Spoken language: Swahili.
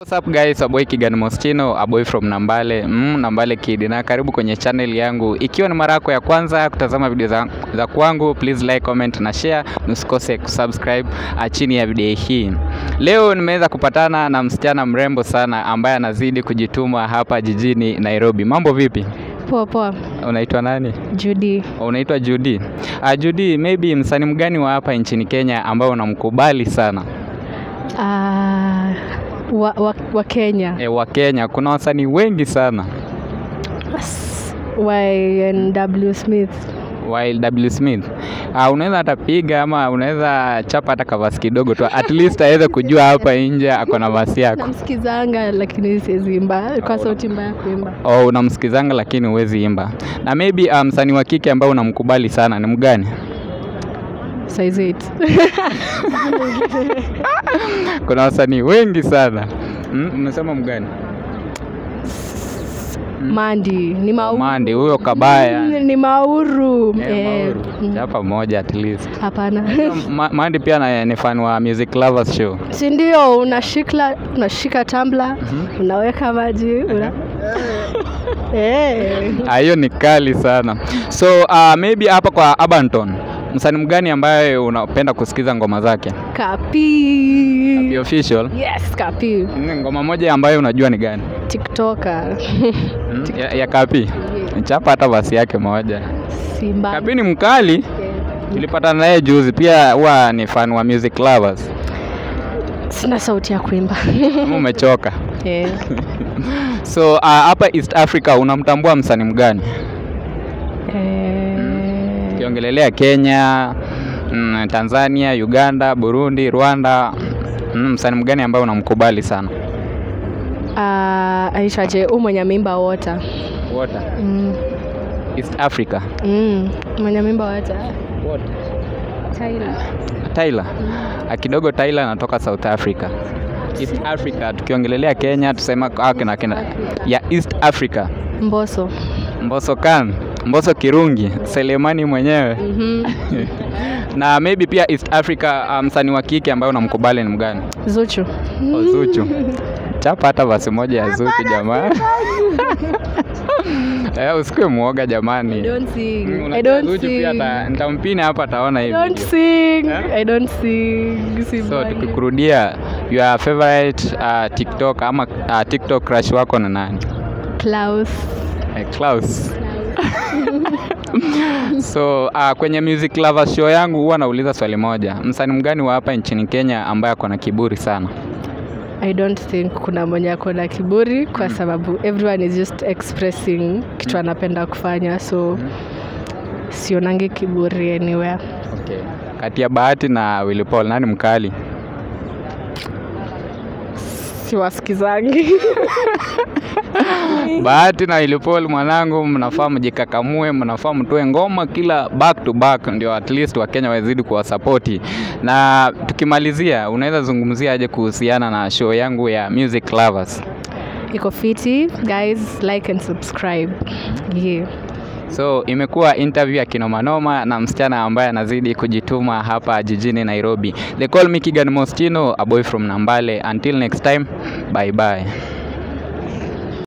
What's up guys, a boy Kigan Mostino, a boy from Nambale, mm, Nambale Kid na karibu kwenye channel yangu. Ikiwa ni mara yako ya kwanza kutazama video za, za kwangu, please like, comment na share. Usikose kusubscribe ah, chini ya video hii. Leo nimeweza kupatana na msichana mrembo sana ambaye anazidi kujituma hapa jijini Nairobi. Mambo vipi? Poa poa, Unaitwa nani? Judy. Unaitwa Judy. Uh, Judy, maybe msanii mgani wa hapa nchini Kenya ambao unamkubali sana? Ah, wa, wa, wa Kenya. E, wa Kenya kuna wasanii wengi sana. S- YNW Smith. While W Smith. Uh, unaweza hata piga ama unaweza chapa hata kavasi kidogo tu at least aweze kujua hapa nje ako na vasi yako. Namsikizanga lakini siwezi imba kwa sauti mbaya kuimba. Oh, unamsikizanga lakini huwezi imba. Na maybe uh, msanii wa kike ambao unamkubali sana ni mgani? Size 8. Kuna wasanii wengi sana. Mm, umesema mgani? Mandi ni mauru. Mandi huyo kabaya. Mm, Ni mauru. Eh, Eh, Mauru. mm, Chapa moja at least. Hapana. Ma, Mandi pia na- ni fan wa Music Lovers Show. si ndio unashika unashika tumbler, unaweka maji, una Eh. Ah, hiyo ni kali sana. So uh, maybe hapa kwa Abanton, msanii mgani ambaye unapenda kusikiza ngoma zake? Kapi. Happy Official. Yes, Kapi. Mm, Ngoma moja ambayo unajua ni gani? TikToker. Mm, ya, ya Kapi. Chapa hata basi yake moja. Simba. Kapi ni mkali. Tulipatana naye juzi, pia huwa ni fan wa Music Lovers. Sina sauti ya kuimba. Kama umechoka. Eh, So uh, hapa East Africa unamtambua msanii mgani? eh, Ukiongelelea Kenya, mm, Tanzania, Uganda, Burundi, Rwanda, mm, msanii mgani ambaye unamkubali sana? ah, aitwaje huu mwenye mimba wota Water. mm, East Africa. mm, mwenye mimba wota Tyler. Tyler. Ah, Kidogo Tyler anatoka South Africa. East Africa tukiongelelea Kenya tusema ah, kina kina ya East Africa. Mboso Mbosso Khan, Mbosso Kirungi, Selemani mwenyewe. Mhm. Na maybe pia East Africa ah, msanii wa kike ambaye unamkubali ni mgani? Zuchu Oh, Zuchu. Chapa hata basi moja ya Zuchu jamani. Eh, usikue muoga jamani. don't sing. Mm, I unajua don't Zuchu pia sing. ata- nitampini hapa ataona I hivi. don't sing. Eh? I don't sing. So Simbangi. tukikurudia your favorite uh, TikTok ama uh, TikTok crush wako na nani? Klaus. Eh, Klaus. so uh, kwenye Music Lovers show yangu huwa nauliza swali moja. Msanii mgani wa hapa nchini Kenya ambaye ako na kiburi sana? I don't think kuna mwenye ako na kiburi kwa sababu everyone is just expressing kitu anapenda kufanya so sionangi kiburi anywhere. Okay. Kati ya Bahati na Willy Paul nani mkali? Siwasikizangi. Bahati na Willy Paul mwanangu, mnafaa mjikakamue, mnafaa mtoe ngoma kila back to back, ndio at least Wakenya wazidi kuwasapoti. Na tukimalizia, unaweza zungumzia aje kuhusiana na show yangu ya Music Lovers? Iko fiti guys, like and subscribe. Yeah. So imekuwa interview ya kinomanoma na msichana ambaye anazidi kujituma hapa jijini Nairobi. They call me Kigan Mostino, a boy from Nambale. Until next time, bye bye.